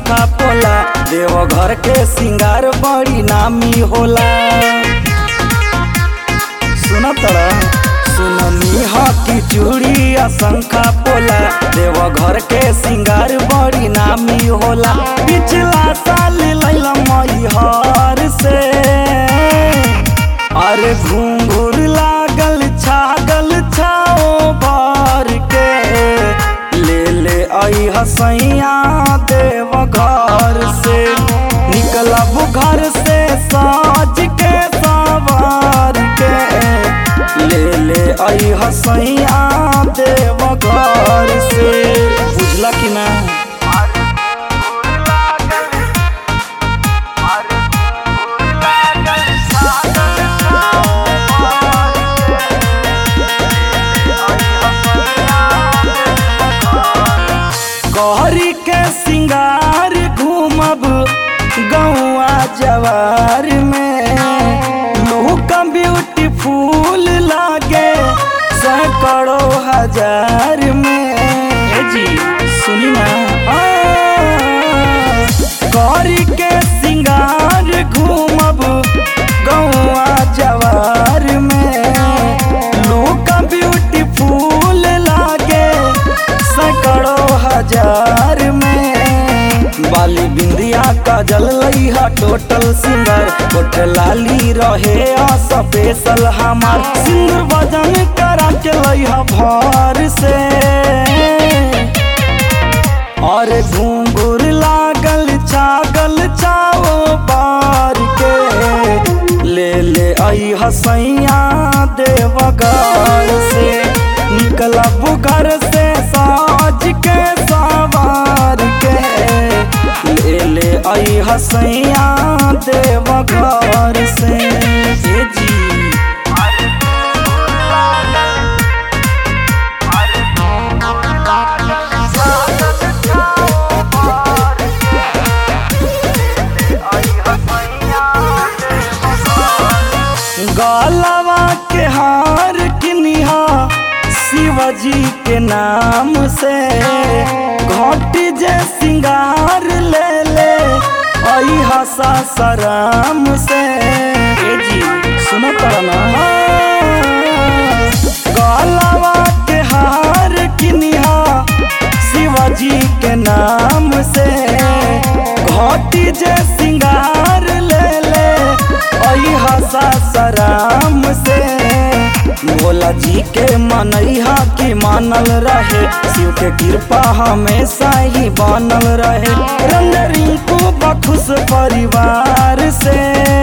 शंखा पोला देवघर के सिंगार बड़ी नामी होला सुन तड़ा सुननी ह की चूड़ी आ शंखा पोला देवघर के सिंगार बड़ी नामी होला पिछला साल लैला मैहर से अरे घूंघूर लागल छागल छाओ भर के ले ले आई हसैया देव घर से निकलब घर से साज के सवार के ले ले आई हसैया देव घर से बुझला कि ना गहरी के सिंगार घूमब गौआ जवार में लोग ब्यूटीफुल लागे सैकड़ों हजार में ए जी सुनी ना आ, गौरी के सिंगार घूमब गौआ जवार में लोग ब्यूटीफुल लागे सैकड़ों हजार में बाली बिंदिया का जल लइहा टोटल सिंगर कोट लाली रहे स्पेशल हमार सिंदूर वजन करा के लइहा भर से और घूंघूर लागल छागल छाओ बार के ले ले आई हसैया देवघर से निकलब घर से साज के सवार के ले ले आई हसैया देवघर से ए जी गलवा के हार किनिहा शिवजी के नाम से घोटी जे सिंगार ले ले आई हसा सराम से ए जी सुनो ना गलवा के हार किनिहा शिवजी के नाम से घोटी जे सिंगार ले ले आई हसा सराम से भोला जी के मनैहा की मानल रहे शिव के कृपा हमेशा ही बनल रहे रंग रिंकू बखुश परिवार से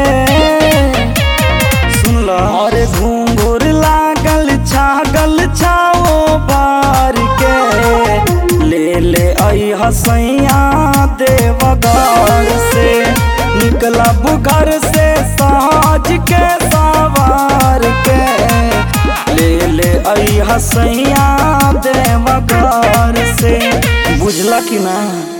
सुन लो और घूंघूर लागल छागल छाओ बार के ले ले आई हसैया देवघर से निकलब घर से साज के सवार के ले ले आई हसैया देवघर से बुझला कि ना